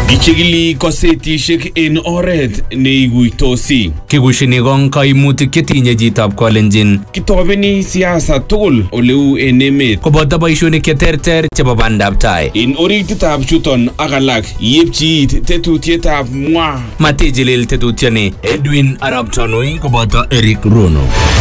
Ichigili kosetishek en oret neiguitosi. Kikushini kong kaimutik chetinye chitab kolenjin Kitobeni siasa tugul oleu en emet. koboto boishonik cheterter chebo bandab tai. En orititab chuton ak alak yepchi it tetutietab mwa. Matijilil tetutioni Edwin Arap Tonui koboto Eric Rono.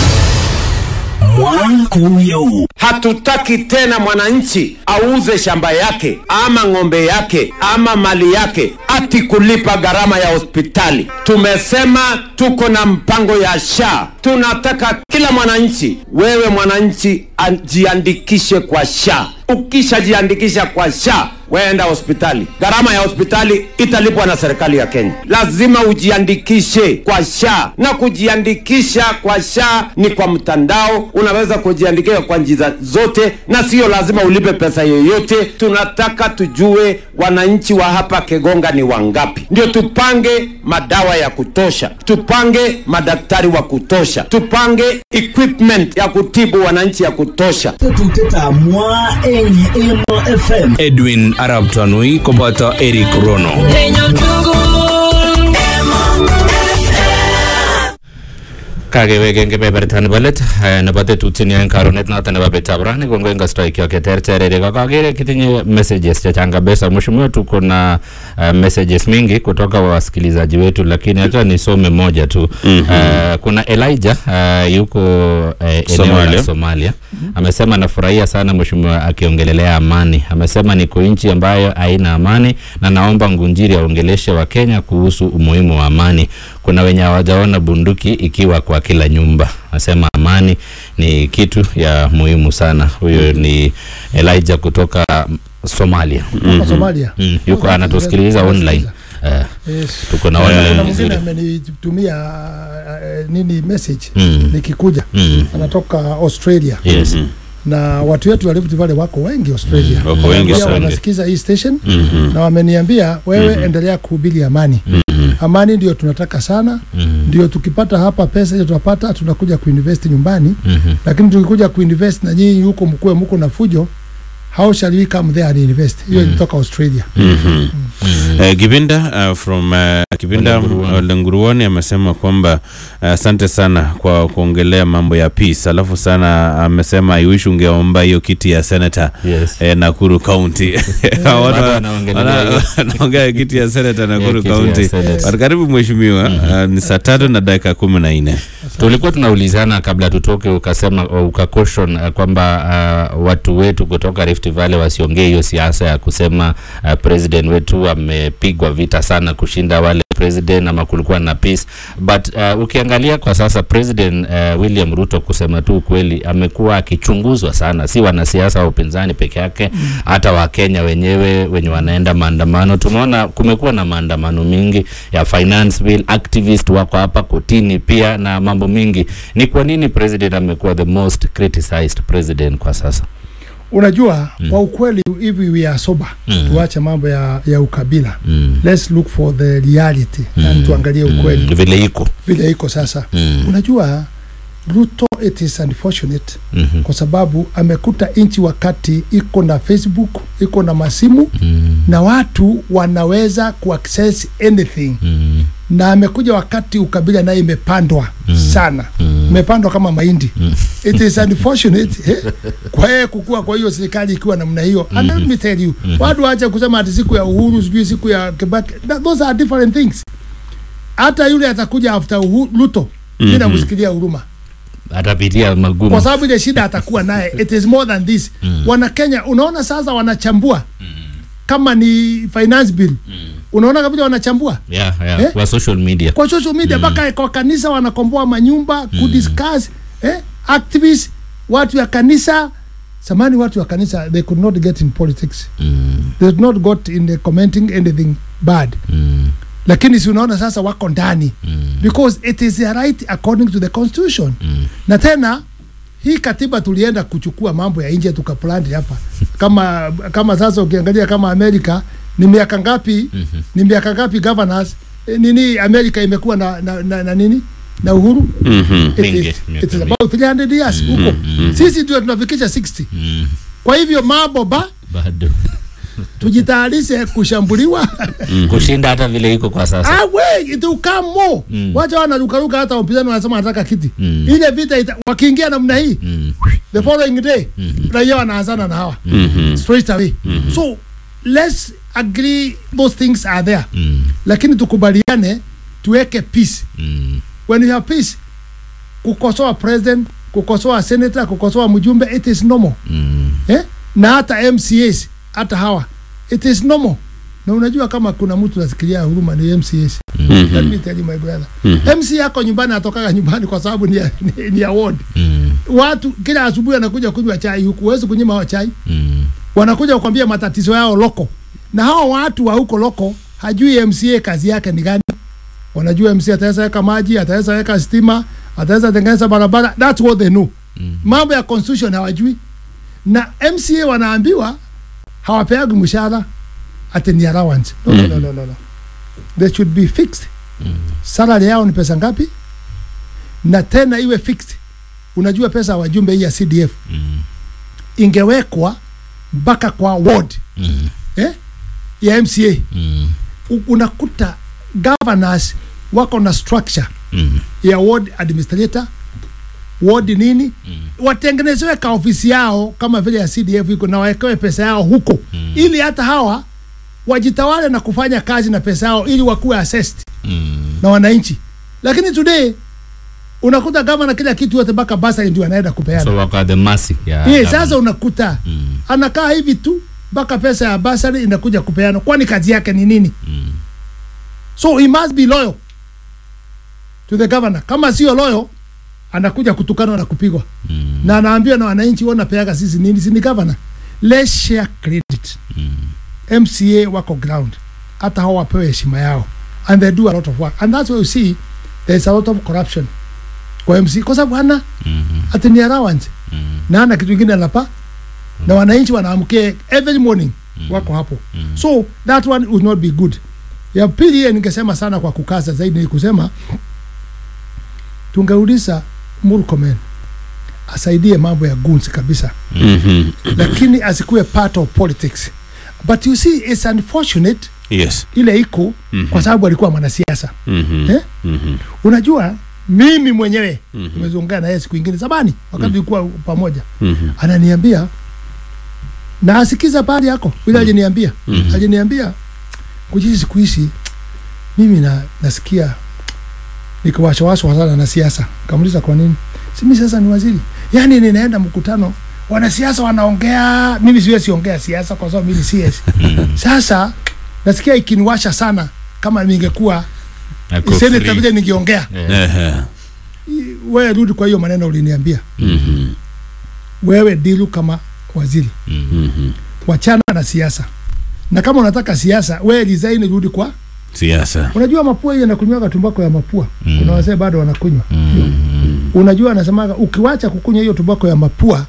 Hatutaki tena mwananchi auze shamba yake ama ng'ombe yake ama mali yake ati kulipa gharama ya hospitali. Tumesema tuko na mpango ya SHA. Tunataka kila mwananchi, wewe mwananchi, ajiandikishe kwa SHA. Ukishajiandikisha kwa SHA weenda hospitali, gharama ya hospitali italipwa na serikali ya Kenya. Lazima ujiandikishe kwa SHA, na kujiandikisha kwa SHA ni kwa mtandao. Unaweza kujiandikisha kwa njia zote, na sio lazima ulipe pesa yoyote. Tunataka tujue wananchi wa hapa Kegonga ni wangapi, ndio tupange madawa ya kutosha, tupange madaktari wa kutosha, tupange equipment ya kutibu wananchi ya kutosha. tetutietab mwa eng Emo FM Edwin Arap Tonui koboto Eric Rono. kakewek eng kebeberta nebo let eh, nebo tetutieni eng karonet noto nebo betab rani kongoi eng kastoikyok cheterter Erika kakere kitinye messages chechang kabisa mheshimiwa tuko na uh, messages mingi kutoka wa wasikilizaji wetu lakini acha nisome moja tu Eh, kuna Elijah uh, yuko uh, eneo Somalia. la Somalia amesema anafurahia sana mheshimiwa akiongelelea amani amesema niko nchi ambayo haina amani na naomba Ngunjiri aongeleshe wa Kenya kuhusu umuhimu wa amani kuna wenye hawajaona bunduki ikiwa kwa kila nyumba anasema amani ni kitu ya muhimu sana huyo ni Elijah kutoka mm, Somalia Kutoka Somalia. mm, yuko Kutoka anatusikiliza Kiingereza. online eh, Yes. tuko na Kuna online mwingine vizuri amenitumia uh, nini message Mm. nikikuja Mm. anatoka Australia yes na watu wetu wa Rift Valley wako wengi Australia Mm, wako wengi Pia sana. wanasikiza hii station Mhm. na wameniambia wewe endelea kuhubiri amani Mhm. amani ndio tunataka sana Mhm. ndio tukipata hapa pesa ile tunapata tunakuja kuinvest nyumbani Mhm. lakini tukikuja kuinvest na nyinyi huko mkuwe mko na fujo how shall we come there and invest hiyo ilitoka Australia Mhm. Eh, Kibinda uh, from uh, Kibinda Olenguruoni. Olenguruoni amesema kwamba uh, asante sana kwa kuongelea mambo ya peace. Alafu sana amesema I wish ungeomba hiyo kiti ya senator yes eh, Nakuru County. Watu Watu wa- wanaongelea wana- hiyo. wanaongea kiti ya senator Nakuru kiti ya County. senator. But Karibu mheshimiwa, uh, ni saa tatu na dakika kumi na nne. tulikuwa tunaulizana kabla tutoke, ukasema ukakoshon uh, kwamba uh, watu wetu kutoka Rift Valley wasiongee hiyo siasa ya kusema uh, president wetu amepigwa vita sana kushinda wale president ama kulikuwa na peace but uh, ukiangalia kwa sasa president uh, William Ruto kusema tu ukweli amekuwa akichunguzwa sana, si wanasiasa wa upinzani peke yake, hata Wakenya wenyewe wenye wanaenda maandamano. Tumeona kumekuwa na maandamano mingi ya finance bill, activist wako hapa kotini pia na mambo mingi. Ni kwa nini president amekuwa the most criticized president kwa sasa? unajua kwa ukweli hivi we are sober Mm. tuache mambo ya, ya ukabila Mm. let's look for the reality and tuangalie ukweli Mm, vile iko vile iko sasa mm. unajua Ruto it is unfortunate Mhm. kwa sababu amekuta nchi wakati iko na Facebook iko na masimu Mm. na watu wanaweza kuaccess anything Mm. na amekuja wakati ukabila naye imepandwa sana Mm. imepandwa kama mahindi it is unfortunate eh, kwa yeye kukua kwa hiyo serikali ikiwa namna hiyo and let me tell you watu waache kusema ati siku ya uhuru sijui siku ya Kibaki That- those are different things hata yule atakuja after uhu, Ruto mimi namsikilia huruma Atapitia magumu. kwa sababu ile shida atakuwa naye it is more than this wana Kenya unaona sasa wanachambua kama ni finance bill unaona kabisa wanachambua yeah, yeah. Eh? Kwa social media. kwa social media mpaka kwa kanisa wanakomboa manyumba kudiscuss eh, activists watu ya kanisa samani watu wa kanisa they could not get in politics Mm. they did not got in the commenting anything bad Mm. lakini si unaona sasa wako ndani Mm. because it is a right according to the constitution Mm. na tena hii katiba tulienda kuchukua mambo ya nje tukaplant hapa kama kama sasa ukiangalia kama Amerika ni miaka ngapi ni miaka ngapi governors eh, nini Amerika imekuwa na, na, na, na nini na uhuru Mhm. it Mingi, is, miaka it is mingi. about 300 years huko sisi ndio tunafikisha 60 Mm. kwa hivyo mambo ba Bado. tujitayarishe kushambuliwa kushinda hata vile iko kwa sasa Ah, we, it will come more. Wacha wanarukaruka hata wapinzani wanasema wanataka kiti. Mm. Ile vita ita, wakiingia namna hii Mm. the following day raia wanaanzana na hawa straight away. So let's agree those things are there. Mm. Lakini tukubaliane tuweke peace. Mm. When you have peace, kukosoa president, kukosoa senator, kukosoa mjumbe it is normal. Mm. Eh? Na hata MCAs hata hawa it is normal. Na unajua kama kuna mtu nasikilia huruma ni MCAs. Let me tell you my brother. MC yako nyumbani atokaga nyumbani kwa sababu ni, ya- ni, ni award. Mm. Watu kila asubuhi anakuja kunywa chai huku, huwezi kunyima hao chai. Mm. Wanakuja kukwambia matatizo yao loko, na hao watu wa huko loko hajui MCA kazi yake ni gani. Wanajua MCA ataweza weka maji, ataweza weka stima, ataweza tengeneza barabara. That's what they know. Mambo ya constitution hawajui, na MCA wanaambiwa hawapeagi mshahara ati ni allowance. No, no, no, no, no, no. They should be fixed. Salary yao ni pesa ngapi? Na tena iwe fixed. Unajua pesa ya wajumbe hii ya CDF ingewekwa mpaka kwa ward Mm. eh? ya MCA. Mm. U- Unakuta governors wako na structure Mm. ya ward administrator ward nini watengenezewe ka ofisi yao kama vile ya CDF iko na wawekewe pesa yao huko ili hata hawa wajitawale na kufanya kazi na pesa yao ili wakuwe assessed Mm. na wananchi. Lakini today unakuta gavana kila kitu yote mpaka basari ndio anaenda kupeana. so wako at the mercy ya Yeah, government. sasa unakuta Mm. anakaa hivi tu mpaka pesa ya basari inakuja kupeana, kwani kazi yake ni nini? Mm. So he must be loyal to the governor. Kama sio loyal, anakuja kutukanwa na kupigwa Mm. na anaambiwa na wananchi, wewe unapeaga sisi nini? Si ni governor. Let's share credit. MCA wako ground, hata hao wapewe heshima yao, and they do a lot of work, and that's why you see there is a lot of corruption kwa MC kwa sababu hana ati ni allowance na hana kitu kingine anapa na wananchi wanaamkia every morning wako hapo so that one would not be good ya pili hiyo ningesema sana kwa kukaza zaidi ni kusema tungeuliza Murkomen asaidie mambo ya guns kabisa Mhm. lakini asikuwe part of politics but you see it's unfortunate Yes. ile iko kwa sababu alikuwa mwanasiasa Mhm. eh? Mhm. unajua mimi mwenyewe nimezungumza na yeye siku ingine zamani wakati tulikuwa pamoja Mhm. ananiambia na asikiza pahali yako vile aliniambia aliniambia kujisi siku hizi mimi na, nasikia nikiwashawashwa sana na siasa kamuliza kwa nini simi sasa ni waziri yaani ninaenda mkutano wanasiasa wanaongea mimi siwezi ongea siasa kwa sababu mimi si CS sasa nasikia ikiniwasha sana kama ningekuwa Ako seneta free. vile ningeongea Ehe. wewe rudi kwa hiyo maneno uliniambia Mhm. wewe dilu kama waziri Mhm. wachana na siasa na kama unataka siasa wewe resign rudi kwa Siasa. unajua mapua hiyo inakunywaga tumbako ya mapua kuna wazee bado wanakunywa unajua anasemaga ukiwacha kukunywa hiyo tumbako ya mapua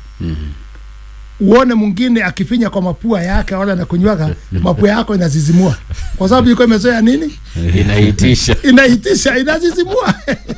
uone mwingine akifinya kwa mapua yake wala anakunywaga mapua yako inazizimua kwa sababu ilikuwa imezoea nini inaitisha inaitisha inazizimua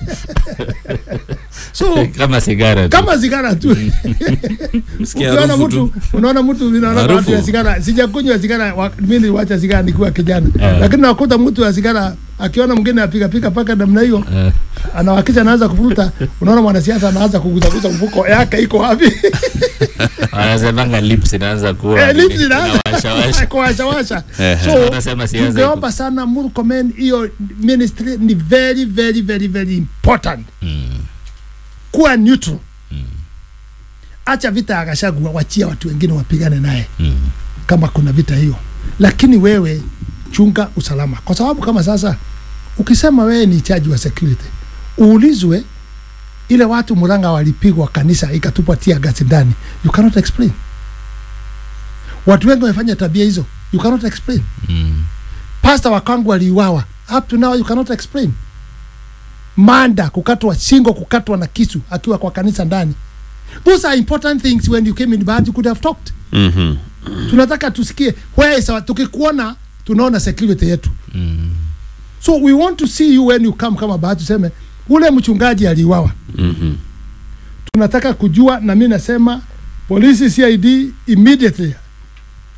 so kama sigara tu. kama sigara tu Sikia ukiona harufu mtu tu. unaona mtu unaona Harufu. watu ya sigara sijakunywa sigara wa- mimi niliwacha sigara nikiwa kijana lakini nakuta mtu ya sigara akiona mwingine apiga piga paka namna hiyo Eh. anawakisha anaanza kufuruta unaona mwanasiasa anaanza kuguzaguza mfuko yake iko wapi wanasemanga lips inaanza kuwa Eh, nini, lips inaanza inawashawasha. kuwashawasha Ehe. so Wanasema siasa tungeomba sana Murkomen hiyo ministry ni very very very very important kuwa neutral acha vita ya Gachagua wachia watu wengine wapigane naye kama kuna vita hiyo lakini wewe chunga usalama kwa sababu kama sasa ukisema wewe ni chaji wa security uulizwe ile watu Murang'a walipigwa kanisa ikatupwa tia gasi ndani you cannot explain watu wengi wamefanya tabia hizo you cannot explain Mm. pasta wa kwangu aliuawa up to now you cannot explain manda kukatwa shingo kukatwa na kisu akiwa kwa kanisa ndani those are important things when you came in but you could have talked Mhm. tunataka tusikie where is our, tukikuona tunaona security yetu so we want to see you when you come kama bahati tuseme ule mchungaji aliuawa Mhm. tunataka kujua na mi nasema polisi cid immediately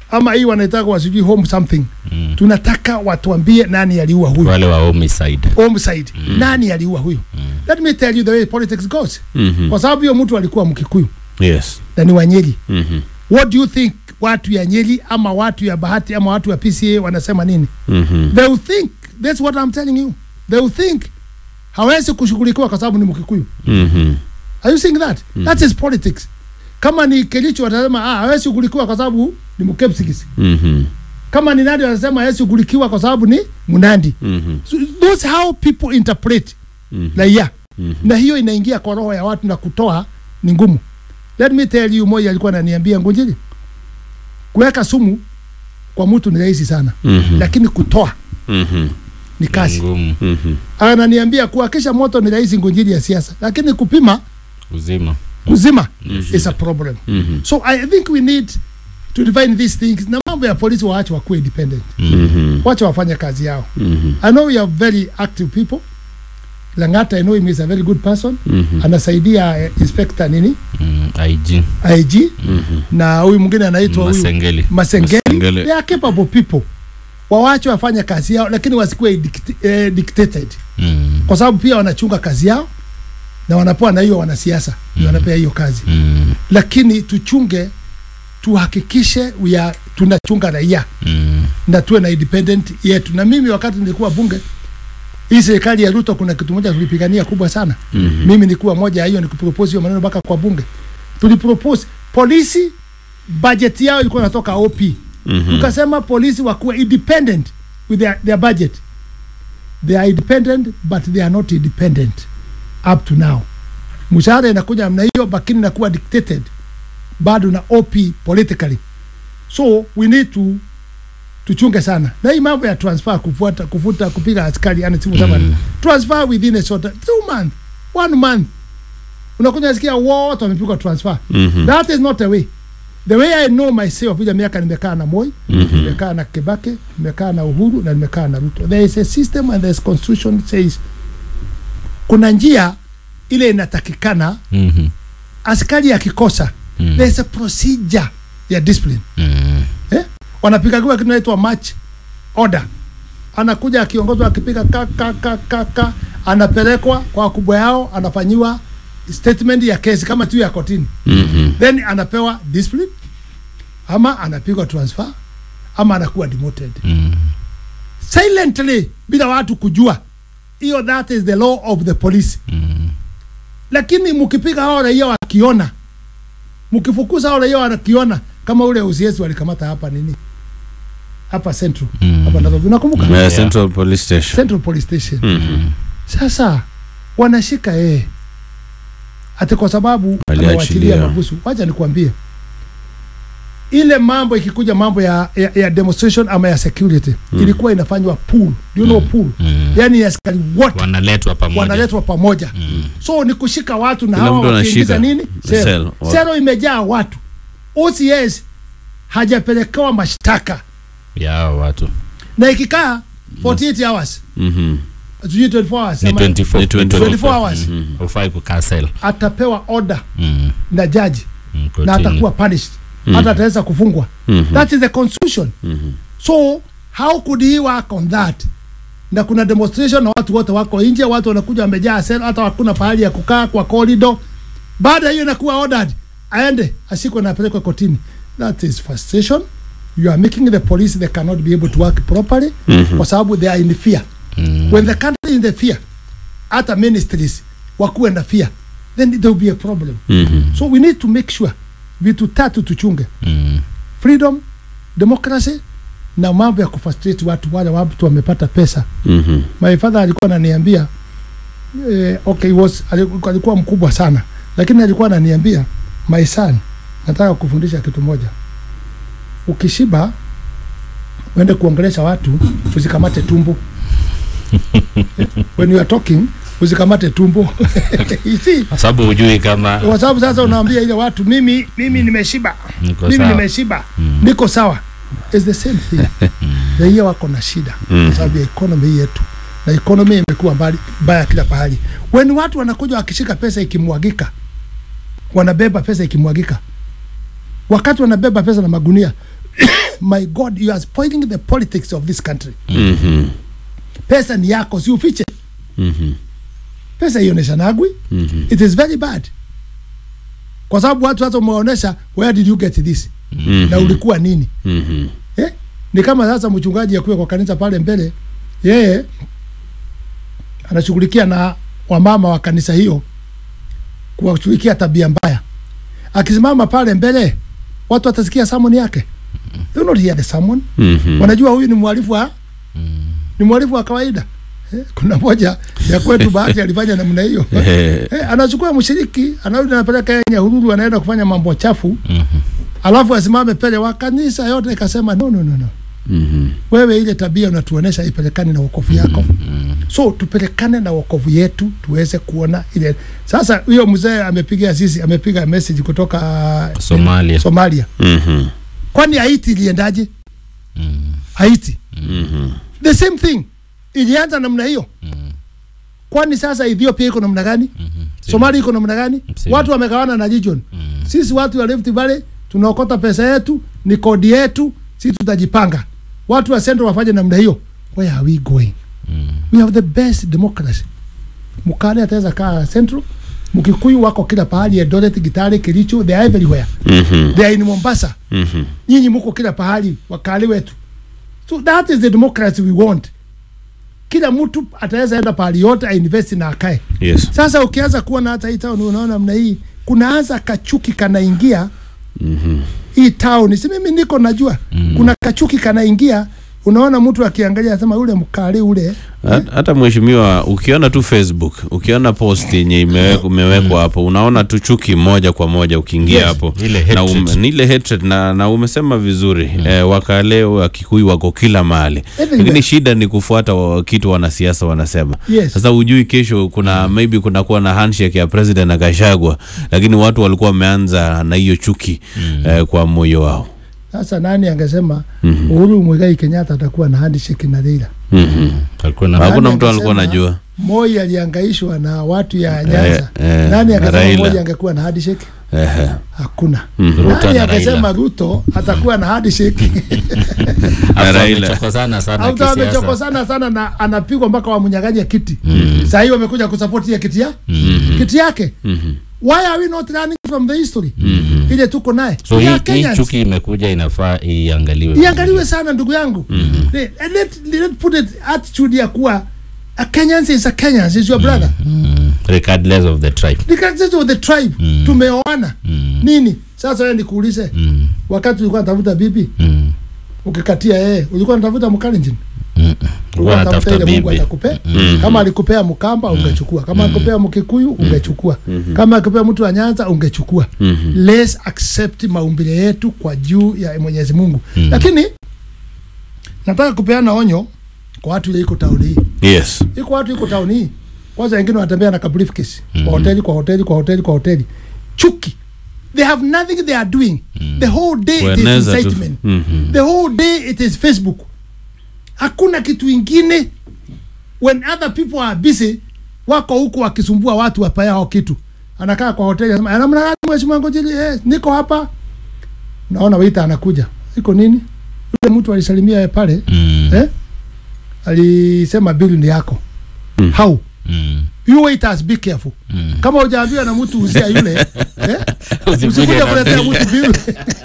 ama hii wanaitaka wasijui home something Mm. tunataka watuambie nani aliua huyu wale wa homicide homicide nani aliua huyu let me tell you the way politics goes Mhm. kwa sababu hiyo mtu alikuwa mkikuyu Yes. na ni wanyeri Mhm. what do you think watu ya nyeri ama watu ya bahati ama watu ya pca wanasema nini Mhm. they will think that's what i'm telling you they will think hawezi kushughulikiwa kwa sababu ni mkikuyu Mhm. are you seeing that that is politics kama ni kelicho watasema ah hawezi shughulikiwa kwa sababu ni mkepsigis Mhm. kama ni nandi watasema hawezi shughulikiwa kwa sababu ni munandi Mhm. so, those how people interpret Mhm. raia na hiyo inaingia kwa roho ya watu na kutoa ni ngumu let me tell you moja alikuwa ananiambia ngunjili kuweka sumu kwa mtu ni rahisi sana Mhm. lakini kutoa Mhm. ni kazi ngumu Mhm. ananiambia kuhakisha moto ni rahisi ngunjili ya siasa lakini kupima uzima kuzima is a problem Mhm. so i think we need to define these things na mambo ya polisi waache wakuwe independent Mhm. wache wafanye kazi yao Mhm. i know we are very active people langata i know him is a very good person Mhm. anasaidia eh, inspector nini mm, IG IG na huyu mwingine anaitwa huyu Masengeli Masengeli. Masengeli. They are capable people. Wawache wafanye kazi yao, lakini wasikuwe dicti- eh, dictated, mm, kwa sababu pia wanachunga kazi yao na wanapewa na hiyo wanasiasa mm. wanapea hiyo kazi, mm, lakini tuchunge, tuhakikishe we are, tunachunga raia mm, na tuwe na independent yetu. Na mimi wakati nilikuwa bunge hii serikali ya Ruto, kuna kitu moja tulipigania kubwa sana mm-hmm. Mimi nilikuwa moja ya hiyo, nikupropose hiyo maneno mpaka kwa bunge, tulipropose polisi budget yao ilikuwa inatoka OP mm-hmm. Tukasema polisi wakuwe independent with their, their budget. They are independent but they are not independent up to now. Mshahara inakuja namna hiyo, lakini inakuwa dictated bado na OP politically, so we need to tuchunge sana na hii mambo ya transfer kufuata kufuta kupiga askari yani simu mm. transfer within a short two month one month unakuja sikia wote wamepigwa transfer Mhm. that is not the way the way i know myself vile miaka nimekaa na Moi nimekaa na Kibaki nimekaa na Uhuru na nimekaa na Ruto there is a system and there is constitution says kuna njia ile inatakikana mhm, askari akikosa Mm. there is a procedure ya discipline mm, eh? wanapigagiwa kitu naitwa match order anakuja akiongozwa akipiga ka, ka, ka, ka, ka anapelekwa kwa wakubwa yao anafanyiwa statement ya kesi kama tu ya kotini Mhm. then anapewa discipline ama anapigwa transfer ama anakuwa demoted mm, silently bila watu kujua hiyo that is the law of the police mm, lakini mkipiga hao raia wakiona mkifukuza hao raia wakiona kama ule usiesi walikamata hapa nini hapa central Mm. hapa Nairobi unakumbuka Yeah, Central Police Station. central police station Mhm. sasa wanashika yeye ati kwa sababu Aliachilia. amewachilia mabusu wacha nikwambie ile mambo ikikuja mambo ya, ya, ya demonstration ama ya security ilikuwa inafanywa pool do you know pool mm. yani askari wote wanaletwa pamoja wanaletwa pamoja so ni kushika watu na Kila hawa mtu wakiingiza anashika. nini Cell. sero Wa- sero imejaa watu OCS hajapelekewa mashtaka yao watu na ikikaa 48 hours Mhm. sijui 24 hours ni ama 24 Ni 24 24 hours ufai kukaa sel atapewa order mm, na jaji mm, na kotini. atakuwa punished hata ataweza kufungwa Mhm. that is the constitution so how could he work on that na kuna demonstration na watu wote wako nje watu wanakuja wamejaa sel hata hakuna pahali ya kukaa kwa corridor baada ya hiyo inakuwa ordered aende ashikwe na apelekwe kotini that is frustration you are making the police they cannot be able to work properly kwa sababu they are in fear Mm, when the country is in the fear hata ministries wakuwe na fear then there will be a problem Mhm. so we need to make sure vitu tatu tuchunge mm, freedom democracy na mambo ya kufrustrate watu wale watu wamepata pesa Mhm. my father alikuwa ananiambia eh, okay was alikuwa, alikuwa mkubwa sana lakini alikuwa ananiambia my son nataka kufundisha kitu moja ukishiba uende kuongelesha watu usikamate tumbo when you are talking usikamate tumbo You see? kwa sababu hujui kama kwa sababu sasa unaambia ile watu mimi mimi nimeshiba Niko mimi sawa. nimeshiba niko sawa is the same thing raia wako na shida kwa sababu ya economy yetu na economy imekuwa mbali mbaya kila pahali when watu wanakuja wakishika pesa ikimwagika wanabeba pesa ikimwagika wakati wanabeba pesa na magunia my god you are spoiling the politics of this country Mhm. pesa ni yako si ufiche Mhm. pesa ioneshanagwi Mhm. it is very bad kwa sababu watu hata umeonyesha where did you get this Mhm. na ulikuwa nini Mhm. eh? ni kama sasa mchungaji akuwe kwa kanisa pale mbele yeye anashughulikia na wamama wa kanisa hiyo kuwashughulikia tabia mbaya akisimama pale mbele watu watasikia samoni yake they will not hear the sermon Mhm. wanajua huyu ni mwalifu wa ni mwalifu wa kawaida eh, kuna moja ya kwetu bahati alifanya namna hiyo Eh, eh, anachukua mshiriki anarudi anapeleka Nyahururu anaenda kufanya mambo chafu alafu asimame pele wa kanisa yote ikasema no, no, no, no. mhm. wewe ile tabia unatuonesha ipelekane na wokovu yako so tupelekane na wokovu yetu tuweze kuona ile sasa huyo mzee amepiga sisi amepiga message kutoka Somalia. Somalia Mhm. kwani Haiti iliendaje Haiti Mhm. the same thing ilianza namna hiyo kwani sasa Ethiopia iko namna gani Somalia iko namna gani Same. watu wamegawana na region sisi watu wa Rift Valley tunaokota pesa yetu ni kodi yetu sisi tutajipanga watu wa Central wafanye namna hiyo where are we going we have the best democracy mukale ataweza kaa Central mkikuyu wako kila pahali Eldoret Gitare Kericho they are everywhere Mhm. they are in Mombasa Mhm. nyinyi muko kila pahali wakali wetu so that is the democracy we want kila mtu ataweza enda pahali yote ainvesti na akae Yes. sasa ukianza kuona hata hii town unaona mna hii kunaanza kachuki kanaingia Mhm. hii town si mimi niko najua kuna kachuki kanaingia unaona mtu akiangalia anasema ule mkali ule Hat- hata mheshimiwa ukiona tu facebook ukiona post yenye imewekwa umewekwa hapo unaona tu chuki moja kwa moja ukiingia Yes. hapo Ile na, hatred. um, ni ile hatred na, na umesema vizuri eh, wakale wakikuyu wako kila mahali Everywhere. lakini shida ni kufuata wa, kitu wanasiasa wanasema Yes. sasa ujui kesho kuna maybe kunakuwa na handshake ya president na Gachagua lakini watu walikuwa wameanza na hiyo chuki eh, kwa moyo wao sasa nani angesema Uhuru Muigai Kenyatta atakuwa na handshake na Raila Mhm. Alikuwa na hakuna Nani mtu alikuwa angesema anajua Moi aliangaishwa na watu ya Nyanza eh, nani na akasema Raila. Moi angekuwa na handshake Ehe. hakuna Mhm. Ruto nani na akasema Raila. Ruto atakuwa na handshake Na Raila. Amechokozana sana Auta kisiasa. amechokosana sana na anapigwa mpaka wamnyang'anya kiti saa hii wamekuja kusupport hiyo kiti ya kiti yake why are we not learning from the history ile tuko naye So We hii, are hii Kenyans. chuki imekuja inafaa iangaliwe. iangaliwe sana ndugu yangu let, let, let put it attitude ya kuwa a Kenyans is a Kenyans is your brother Mm, regardless of the tribe. the characters of the tribe tumeoana nini sasa wewe nikuulize wakati ulikuwa unatafuta bibi Mm. ukikatia yeye ulikuwa unatafuta mkalenjin Ulikuwa ulikuwa unatafuta unatafuta ile Mungu bibi. atakupea kama alikupea Mkamba ungechukua kama alikupea Mkikuyu ungechukua kama alikupea mtu wa Nyanza ungechukua let's accept maumbile yetu kwa juu ya Mwenyezi Mungu lakini nataka kupeana onyo kwa watu ile iko tauni hii yes iko watu iko tauni hii kwanza wengine wanatembea na kabriefcase kwa hoteli kwa hoteli kwa hoteli kwa hoteli chuki they have nothing they are doing the whole day it is Kueneza tu. incitement Mhm. the whole day it is facebook hakuna kitu ingine when other people are busy wako huku wakisumbua watu wapayao kitu anakaa kwa hoteli anasema anamna gani mheshimiwa ngojili eh, niko hapa naona waita anakuja iko nini yule mtu alisalimia pale Mm. eh? alisema bili ni yako Mm. how Mm. you waiters be careful Mm. kama hujaambiwa na mtu uzia yule eh? Usikuje usikuja na kuletea bili. mtu bili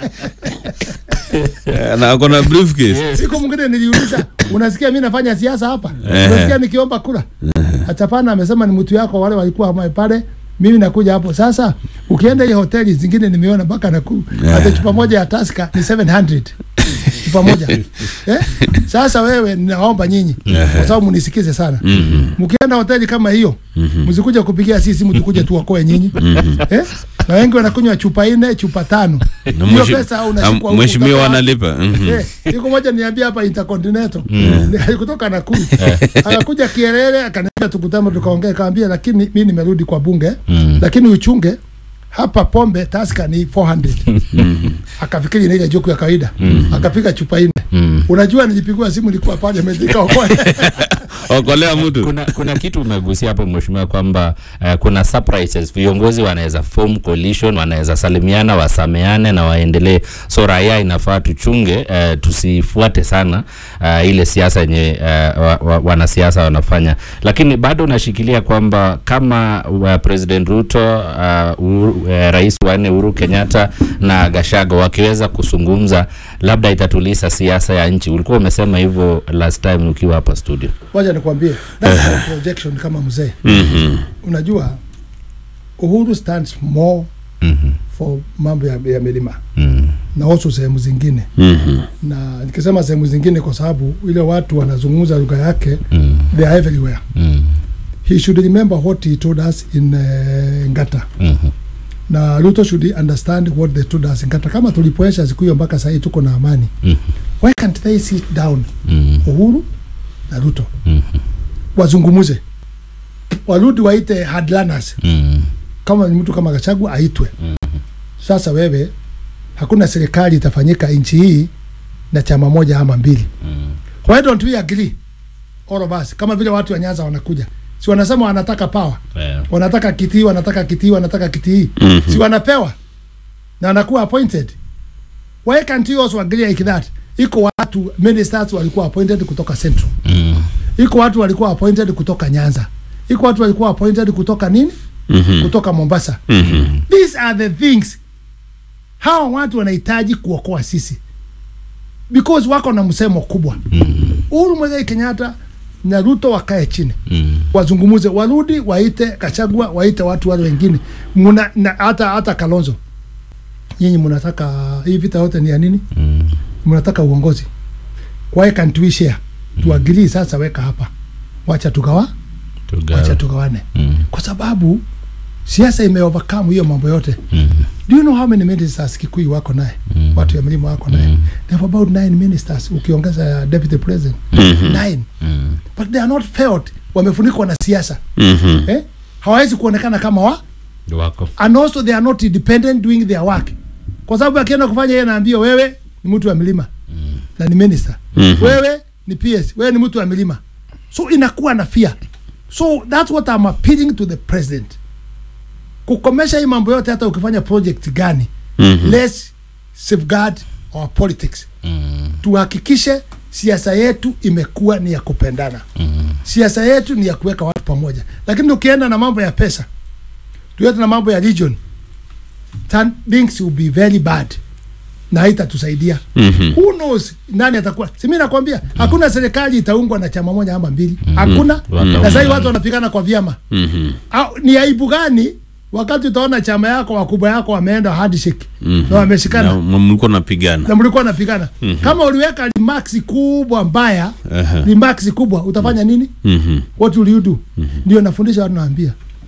Eh, na ako na briefcase siku mwingine niliuliza unasikia mi nafanya siasa hapa Eh. unasikia nikiomba kura achapana amesema ni mtu yako wale walikuwa ma- pale mimi nakuja hapo sasa ukienda ile hoteli zingine nimeona mpaka naku hata chupa moja ya taska ni 700 chupa moja eh? sasa wewe naomba nyinyi kwa sababu mnisikize sana mkienda hoteli kama hiyo msikuja kupigia sisi mtu kuja tuokoe nyinyi eh? na wengi wanakunywa chupa nne chupa tano Na hiyo mweshi- pesa am- unashikwa huku mheshimiwa utapewa- wanalipa Mhm. Eh, siku moja niambia hapa Intercontinental kutoka Nakuru akakuja Kierere akaniambia tukutane tukaongea, kaambia lakini mi nimerudi kwa bunge lakini uchunge hapa pombe taska ni 400 akafikiri ni ile joku ya kawaida akapiga chupa nne unajua nilipigiwa simu nilikuwa pale nikaokoa okolea mtu kuna, kuna kitu umegusia hapo mheshimiwa kwamba uh, kuna surprises viongozi wanaweza form coalition wanaweza salimiana wasameane na waendelee so raia inafaa tuchunge uh, tusifuate sana uh, ile siasa yenye uh, wa, wa, wanasiasa wanafanya lakini bado nashikilia kwamba kama uh, president ruto uh, Uhuru, uh, rais wa nne uhuru kenyatta na gashago wakiweza kuzungumza labda itatulisa siasa ya nchi ulikuwa umesema hivyo last time ukiwa hapa studio wacha nikwambie that's my projection kama mzee Mhm. unajua uhuru stands more Mhm. for mambo ya, ya milima Mm. na also sehemu zingine Mhm. na nikisema sehemu zingine kwa sababu ile watu wanazungumza lugha yake Mm. they are everywhere Mm. he should remember what he told us in uh, ngata Mhm. na ruto should understand what they told us in ngata kama tulipoesha siku hiyo mpaka sahii tuko na amani Mhm. why can't they sit down Mm. uhuru na ruto Mhm. wazungumuze warudi waite hardliners Mm. kama ni mtu kama Gachagua aitwe. Sasa wewe, hakuna serikali itafanyika nchi hii na chama moja ama mbili. Why don't we agree all of us, kama vile watu wa Nyanza wanakuja, si wanasema wanataka power, Yeah. wanataka kitii, wanataka kitii, wanataka kitii, si wanapewa na anakuwa appointed. Why can't you also agree like that? Iko watu ministers walikuwa appointed kutoka Central, Mm. iko watu walikuwa appointed kutoka Nyanza, iko watu walikuwa appointed kutoka nini, Mhm. kutoka Mombasa. Mhm. these are the things hawa watu wanahitaji kuokoa sisi because wako na msemo kubwa uhuru mwigai kenyatta na ruto wakae chini Mm. wazungumuze warudi waite kachagua waite watu wale wengine muna na hata hata kalonzo nyinyi mnataka hii vita yote ni ya nini Mm. mnataka uongozi why can't we share tuagirii sasa weka hapa wacha tugawa Tugawe. wacha tugawane Mm. kwa sababu siasa imeovercome hiyo mambo yote Mm. do you know how many ministers kikuyu wako naye Mm. watu ya mlima wako naye Mm. they have about nine ministers ukiongeza ya deputy president Mhm. nine Mm. but they are not felt wamefunikwa na siasa Mhm. eh? hawawezi kuonekana kama wa wako and also they are not independent doing their work kwa sababu akienda kufanya yeye anaambia wewe ni mtu wa milima na ni minister Mhm. wewe ni PS wewe ni mtu wa milima so inakuwa na fear so that's what I'm appealing to the president kukomesha hii mambo yote hata ukifanya project gani Mhm. let's safeguard our politics Mm. tuhakikishe siasa yetu imekuwa ni ya kupendana Mm. siasa yetu ni ya kuweka watu pamoja lakini ukienda na mambo ya pesa tuende na mambo ya region turn- things will be very bad na haitatusaidia Mhm. who knows nani atakuwa si mimi nakwambia hakuna serikali itaungwa na chama moja ama mbili hakuna Wataungana. na sasa watu wanapigana kwa vyama Mhm. Au, ni aibu gani wakati utaona chama yako wakubwa yako wameenda handshake Mhm. na wameshikana Na mlikuwa napigana na mlikuwa napigana kama uliweka remarks kubwa mbaya Aha. remarks kubwa utafanya nini Mhm. what will you do ndio nafundisha watu naambia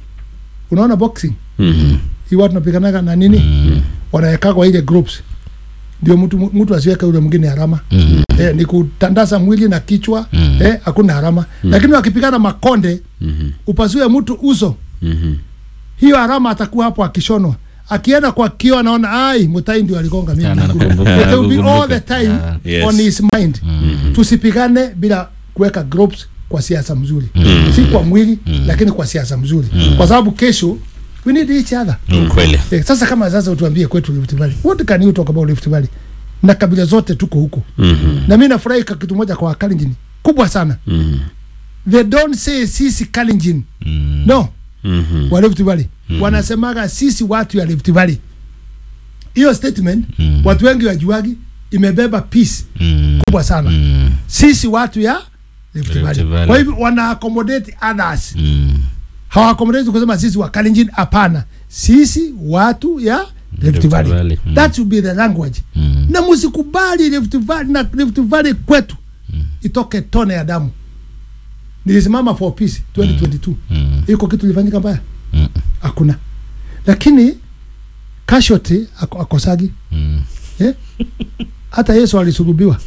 unaona boxing Mhm. hii watu napiganaga na nini wanaweka kwa ile groups ndio mtu mtu asiweke ule mwingine harama eh, ni kutandaza mwili na kichwa eh, hakuna harama lakini wakipigana makonde upasue mtu uso Mhm. hiyo harama atakuwa hapo akishonwa akienda kwa kio anaona ai mutai ndio aligonga mimi Sana nakumbuka." nakumbuka. It will be all Nakumbuka. the time Yeah. Yes. on his mind tusipigane bila kuweka groups kwa siasa mzuri si kwa mwili lakini kwa siasa mzuri kwa sababu kesho we need each other Ni kweli Eh, sasa kama sasa utuambie kwetu Rift Valley what can you talk about Rift Valley na kabila zote tuko huko Mhm. na mimi nafurahi kwa kitu moja kwa Kalenjin kubwa sana Mhm. they don't say sisi Kalenjin no Mhm. wa Rift Valley wanasemaga sisi watu ya Rift Valley hiyo statement watu wengi wajuagi imebeba peace Mm. kubwa sana Mm. sisi watu ya Rift Rift Valley Valley. kwa hivyo wana accommodate others Mm. hawa accommodate kusema sisi wa Kalenjin hapana sisi watu ya Rift Rift Valley Valley, mm. that should be the language Mm. na msikubali Rift Valley na Rift Valley kwetu itoke tone ya damu nilisimama for peace 2022 Mm. iko kitu ilifanyika mbaya Mm. hakuna lakini casualty ako, akosagi Mm. eh? hata yesu alisulubiwa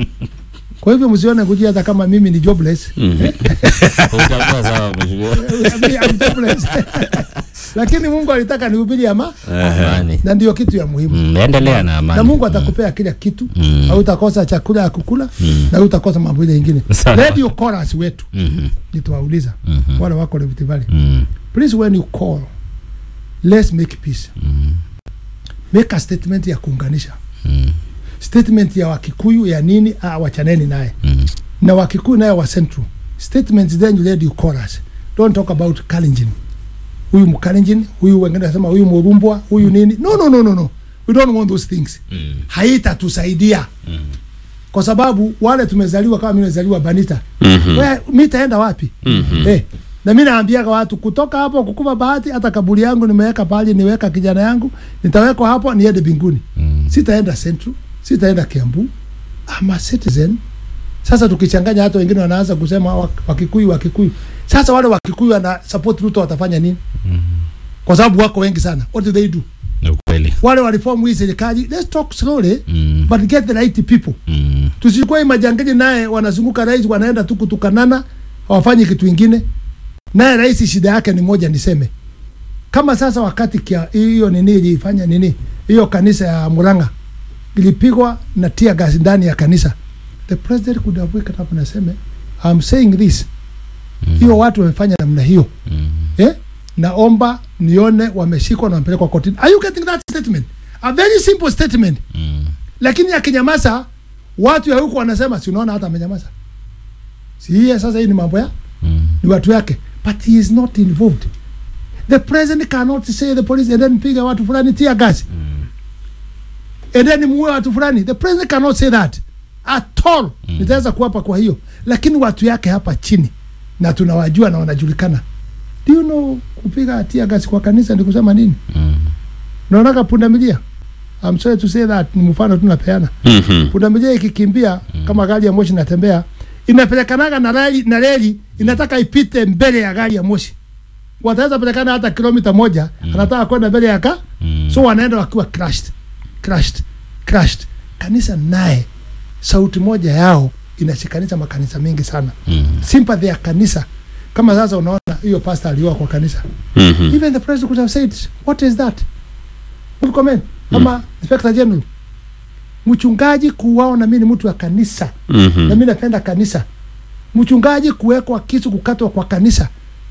kwa hivyo msione kujia hata kama mimi ni jobless Utakuwa sawa mheshimiwa. I'm jobless. lakini mungu alitaka nihubiri ama Amani. na ndio kitu ya muhimu Mm, endelea na amani. na mungu atakupea kila kitu Mm. hautakosa chakula ya kukula na hautakosa mambo ile ingine Sawa. radio chorus wetu Mhm, nitawauliza Mhm. wale wako Rift Valley mm, please when you call let's make peace make a statement ya kuunganisha mm, statement ya wakikuyu ya nini ah, wachaneni naye mm. na wakikuyu naye wa central statements then you radio chorus don't talk about Kalenjin huyu mkalenjin huyu wengine nasema huyu murumbwa huyu nini no no no no no we don't want those things Mm. haitatusaidia kwa sababu wale tumezaliwa kama mimi nimezaliwa Banita Mhm. we mi taenda wapi Mhm. eh, na mi naambiaga watu kutoka hapo kukupa bahati hata kaburi yangu nimeweka pale niweka kijana yangu nitawekwa hapo niende binguni Mm. sitaenda Central sitaenda Kiambu ama citizen sasa tukichanganya hata wengine wanaanza kusema wak- wakikuyu wakikuyu sasa wale wakikuyu wana support Ruto watafanya nini kwa sababu wako wengi sana what do they do Ni ukweli. wale waliform hii serikali let's talk slowly Mm, but get the right people mm, tusikuwa hii majangili naye wanazunguka rais wanaenda tu kutukanana hawafanyi kitu ingine naye rais shida yake ni moja niseme kama sasa wakati kia hiyo nini ilifanya nini hiyo kanisa ya Murang'a ilipigwa na tear gas ndani ya kanisa the president could have wake up na seme I'm saying this hiyo watu wamefanya namna hiyo mm. eh? naomba nione wameshikwa na wamepelekwa kotini are you getting that statement a very simple statement Mm. lakini akinyamaza watu ya huko wanasema si unaona hata amenyamaza si hiye sasa hii ni mambo ya Mm. ni watu yake but he is not involved the president cannot say the police and then piga watu fulani tia gas and then muue watu fulani the president cannot say that at all nitaweza kuwapa kwa hiyo lakini watu yake hapa chini na tunawajua na wanajulikana do you know kupiga tia gas kwa kanisa ni kusema nini Mm. naonaka pundamilia I'm sorry to say that ni mfano tunapeana Mhm. pundamilia ikikimbia kama gari ya moshi inatembea inapelekanaga na reli na reli inataka ipite mbele ya gari ya moshi wataweza pelekana hata kilomita moja anataka kwenda mbele ya ka Mm. so wanaenda wakiwa crushed crushed crushed kanisa naye sauti moja yao inashikanisha makanisa mengi sana Mm. sympathy ya kanisa kama sasa unaona hiyo pastor aliwa kwa kanisa Mhm. even the president could have said what is that Will comment ama inspector general mchungaji kuuawa na mimi ni mtu wa kanisa na Mhm. mimi napenda kanisa mchungaji kuwekwa kisu kukatwa kwa kanisa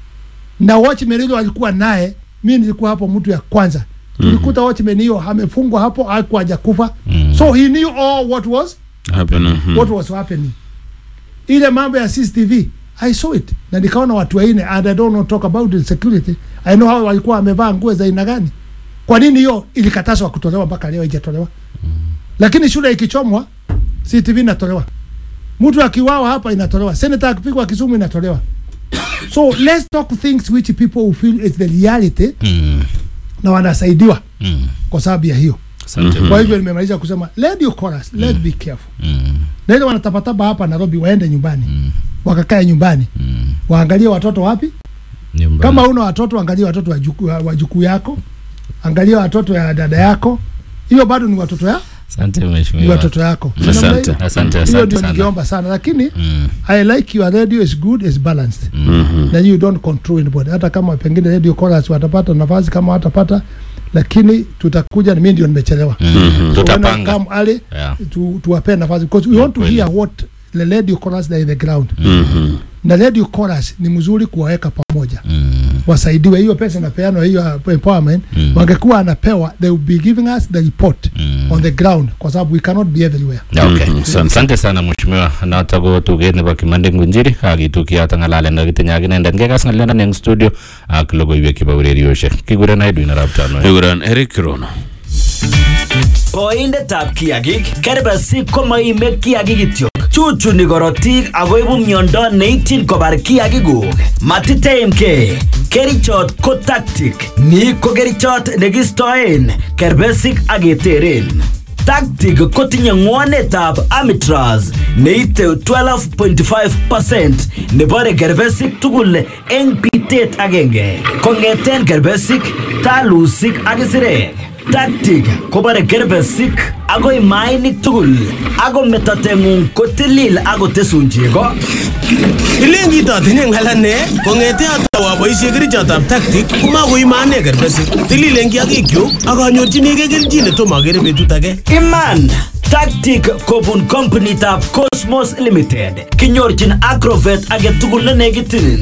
na watchman ile walikuwa naye mimi nilikuwa hapo mtu ya kwanza tulikuta watchman hiyo amefungwa hapo hakuwa hajakufa Mm. so he knew all what was Hapa na- mhm. what was happening ile mambo ya CCTV I saw it na nikaona watu waine and I don't know talk about the security I know hao walikuwa wamevaa nguo za aina gani kwa nini hiyo ilikatazwa kutolewa mpaka leo haijatolewa lakini shule ikichomwa CCTV inatolewa mtu akiwawa hapa inatolewa senator akipigwa Kisumu inatolewa so let's talk things which people will feel is the reality Mm. na wanasaidiwa Mm. kwa sababu ya hiyo Asante. kwa hivyo nimemaliza kusema let you chorus let's be careful Mm. na ile wanatapatapa hapa Nairobi waende nyumbani wakakae nyumbani Mm. waangalie watoto wapi Nyumbani. kama una watoto angalia watoto wa juku- wa wa jukuu yako angalia watoto ya dada yako hiyo bado ni watoto ya Asante ni mheshimiwa. watoto yako Asante. Namna hiyo- Asante, hiyo asante ndio sana. ningeomba sana lakini Mm. I like your radio is good is balanced Mhm. na you don't control anybody hata kama pengine radio chorus watapata nafasi kama watapata lakini tutakuja mimi ndio nimechelewa Mm. So when I Tutapanga. come early Yeah. tu, tuwapee nafasi because we want to Kweli. hear what the radio chorus that in the ground Mhm. na radio chorus ni mzuri kuwaweka pamoja Mm. wasaidiwe hiyo pesa inapeanwa hiyo uh, empowerment Mm. wangekuwa anapewa they will be giving us the report Mm. on the ground kwa sababu we cannot be everywhere Okay. Mhm, asante. Asante sana mheshimiwa noto ko tuget nebo Kimande Ngunjiri akitukiyoto ng'alalen kakitinye ak inendet ngekas ng'aliondan eng studio ak logoiwek chebo urerioshek kikuren Edwin arap Tanoi. Kikuran Eric Rono. Boindetab kiagik kerbesik komoime kiagik kityo chuchuni korotik akoibu miondo neityin kobar kiagikuk matiteimke kerichot ko tactic ni ko kerichot nekistoen kerbesik ak keteren tactic kotinye ng'wonetab amitraz neite 12.5% nebore kerbesik tugul eng bitet agenge kong'eten kerbesik talusik ak isirek Tactic kobore kerbesik agoi mainik tugul ako metotengung kotilil akotesun chego Ilen kitotinye ng'alane kong'ete atau aboisie kerichotab tactic komakoimane kerbesik tililen kiagikyuk ak anyorchinigei kelchin netomo akere betut age Iman Tactic kobun kompunitab Cosmos Limited kinyorchin Agrovet age tugul ne nekitinin